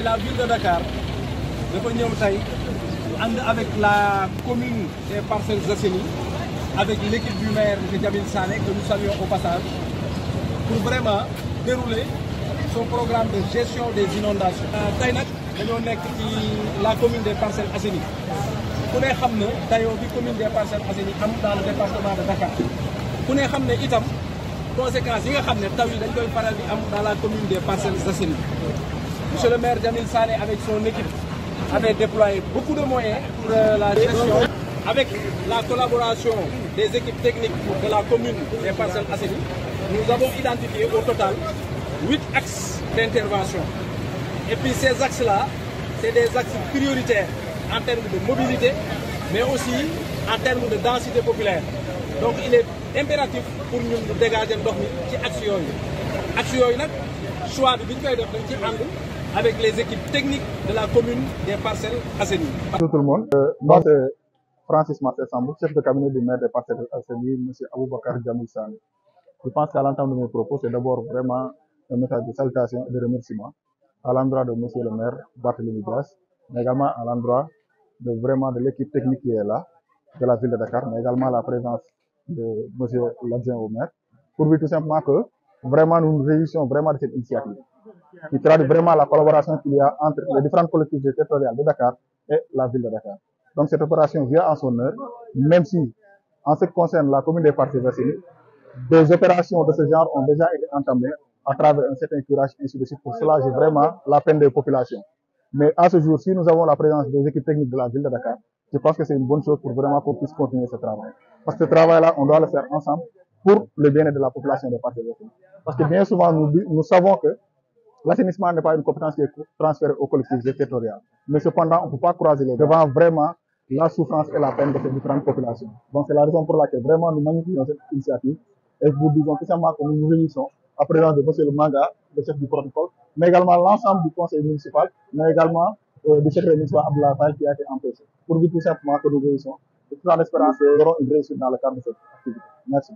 mooy la ville de Dakar dafa ñëw tey ànd avec la commune des Parcelles Assainies avec l'équipe du maire M. Djamil Sané que nous saluons au passage pour vraiment dérouler son programme de gestion des inondations. tey nag dañoo nekk ci la commune des Parcelles Assainies ku ne xam ne dayoo bi commune des Parcelles Assainies am dans le département de Dakar ku ne xam ne itam conséquences yi nga xam ne taw yi dañ koy faral di am dans la commune des Parcelles Assainies monsieur le maire Djamil Sané avec son équipe avait déployé beaucoup de moyens pour la gestion avec la collaboration des équipes techniques de la commune des Parcelles Assainies nous avons identifié au total huit axes d'intervention et puis ces axes-là c'est des axes prioritaires en termes de mobilité mais aussi en termes de densité populaire donc il est impératif pour ñun ñu dégager ndox mi ci axe yooyu axe yooyu nag choix bi bi ñu koy def dañ ci ànd avec les équipes techniques de la commune des Parcelles Assainies. Bonjour tout le monde. Euh, moi, c'est Francis Marcel Sambou, chef de cabinet du maire des Parcelles Assainies, M. Aboubakar Djamil Sane. Je pense qu'à l'entame de mes propos, c'est d'abord vraiment un message de salutation et de remerciement à l'endroit de M. le maire Barthélémy Dias, mais également à l'endroit de vraiment de l'équipe technique qui est là, de la ville de Dakar, mais également la présence de M. l'adjoint au maire, pour dire tout simplement que vraiment nous nous réjouissons vraiment de cette initiative qui traduit vraiment la collaboration qu'il y a entre les différentes collectivités territoriales de Dakar et la ville de Dakar. Donc cette opération vient en son heure, même si en ce qui concerne la commune des Parcelles Assainies, des opérations de ce genre ont déjà été entamées à travers un certain curage ainsi de suite pour soulager vraiment la peine des populations. Mais à ce jour, si nous avons la présence des équipes techniques de la ville de Dakar, je pense que c'est une bonne chose pour vraiment qu'on puisse continuer ce travail. Parce que ce travail-là, on doit le faire ensemble pour le bien-être de la population des Parcelles Assainies. Parce que bien souvent, nous, nous savons que l'assainissement n'est pas une compétence qui est transférée aux collectivités territoriales. Mais cependant, on ne peut pas croiser les devant vraiment la souffrance et la peine de ces différentes populations. Donc c'est la raison pour laquelle vraiment nous magnifions cette initiative et vous disons tout simplement que nous nous réunissons à présence de M. le Manga, le chef du protocole, mais également l'ensemble du conseil municipal, mais également euh, du secrétaire municipal Abdullah Faye qui a été empêché. Pour dire tout simplement que nous réunissons et tout en espérant que nous aurons une réussite dans le cadre de cette activité. Merci.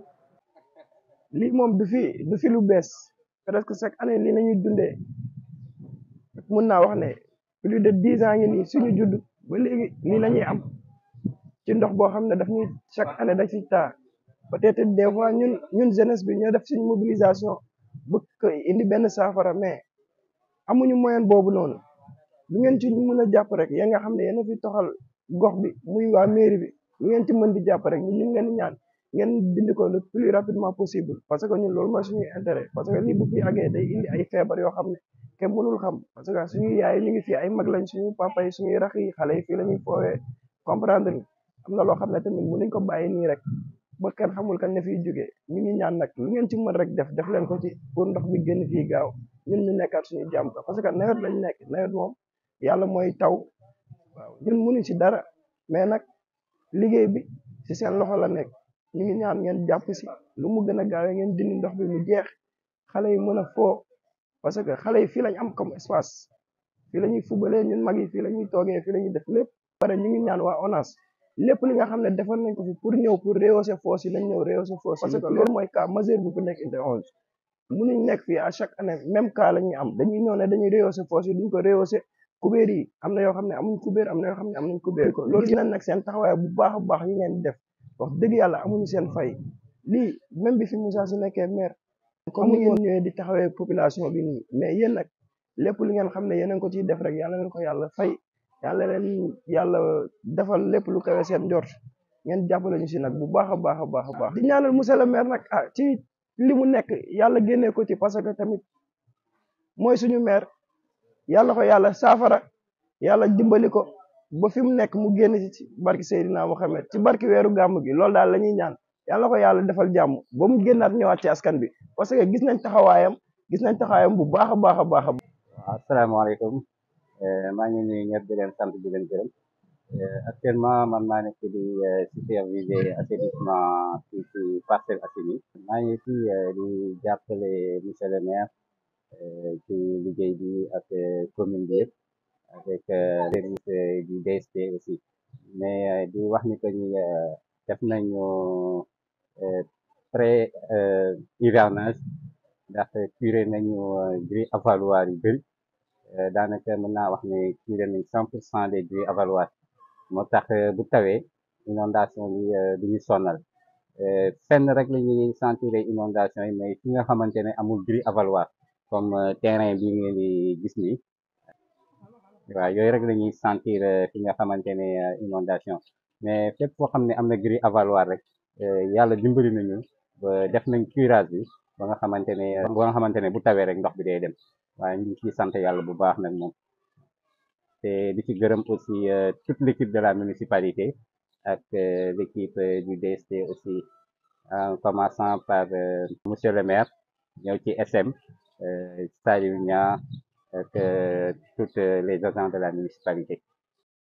lii moom du fi du fi lu bees presque chaque année lii nañuy dundee mun naa wax ne plus de dix ans ngi nii suñu judd ba léegi lii la ñuy am ci ndox boo xam ne daf ñuy chaque année da ci taa peut-être des fois ñun ñun jeunesse bi ñoo def suñu mobilisation bu ko indi benn saafara mais amuñu moyen boobu noonu lu ngeen ci mën a jàpp rek ya nga xam ne yéen a fi toxal gox bi muy waa mairie bi lu ngeen ci mën di jàpp rek ñun ñu ngi leen di ñaan ngeen dindi ko le plus rapidement possible parce que ñun loolu mooy suñuy intérêt parce que lii bu fi àggee day indi ay feebar yoo xam ne kenn mënul xam parce que suñuy yaay ñu ngi fi ay mag lañ suñuy papa yi suñuy rax yi xale yi fii la ñuy foowee comprendre ni am na loo xam ne tamit mënuñ ko bàyyi nii rek ba kenn xamul kan ne fiy jógee ñu ngi ñaan nag lu ngeen ci mën rek def def leen ko ci pour ndox bi génn fii gaaw ñun ñu nekkaat suñuy jàmm parce que nawet lañ nekk nawet moom yàlla mooy taw waaw ñun mënuñ ci dara mais nag liggéey bi ci seen loxo la nekk ñu ngi ñaan ngeen jàpp si lu mu gën a gaawee ngeen dindi ndox bi mu jeex xale yi mën a foo parce que xale yi fii lañ am comme espace fii la ñuy fubalee ñun mag yi fii la ñuy toogee fii la ñuy def lépp pare ñu ngi ñaan waa ONAS lépp li nga xam ne defal nañ ko fi pour ñëw pour rehausser fosse yi nañ ñëw rehausser fosse parce que loolu mooy cas majeur bu fi nekk unité onze mënuñ nekk fii à chaque année même cas la ñuy am dañuy ñëw ne dañuy rehausser fosse yi duñ ko rehausser kubéer yi am na yoo xam ne amuñ kubéer am na yoo xam ne am nañ kubéer ko loolu gis nañ nag seen taxawaay bu baax a baax yi ngeen def wax dëgg yàlla amuñu seen fay lii même bi fi Moussa si nekkee maire comme ni ngeen ñëwee di taxawee population bi nii mais yéen nag lépp li ngeen xam ne yéen a ko ciy def rek yàlla leen ko yàlla fay yàlla leen yàlla defal lépp lu kawe seen njort ngeen jàppale ñu si nag bu baax a baax a baax a baax di ñaanal monsieur le maire nag ah ci li mu nekk yàlla génnee ko ci parce que tamit mooy suñu maire yàlla ko yàlla saafara yàlla dimbali ko ba fi mu nekk mu génn ci barki Seydina Mohamed ci barki weeru gàmm gi loolu daal la ñuy ñaan yàlla ko yàlla defal jàmm ba mu génnaat ñëwaat ci askan bi parce que gis nañ taxawaayam gis nañ taxawaayam bu baax a baax a baax a waaw asalaamaaleykum maa ngi nuyu ñëpp di leen sant di leen gërëm actuellement man maa nekk di superviser assainissement fii ci Parcelles Assainies maa ngi fi di jàppale monsieur le maire ci liggéey bi ak commune bi yëpp avec service du DST aussi mais di wax ni que ni def nañu pré hivernage ndax curé nañu grille avaloir yu bëri daanaka mën naa wax ne curé nañ cent pour cent des grues avaloises moo tax bu tawee inondation bi du ñu sonal fenn rek la ñuy sentir inondation yi mais fi nga xamante ne amul grue avaloise comme terrain bi ngeen di gis nii waaw yooyu rek la ñuy sentir fi nga xamante ne inondation mais fépp foo xam ne am na grue avaloise rek yàlla dimbali nañu ba def nañ curage bi ba nga xamante ne ba nga xamante ne bu tawee rek ndox bi day dem waaye ñu ngi ciy sant yàlla bu baax nag moom te di ci gërëm aussi toute l'équipe de la municipalité ak l'équipe du DST aussi en commençant par monsieur le maire ñëw ci SM Saliou Niang ak toutes les agents de la municipalité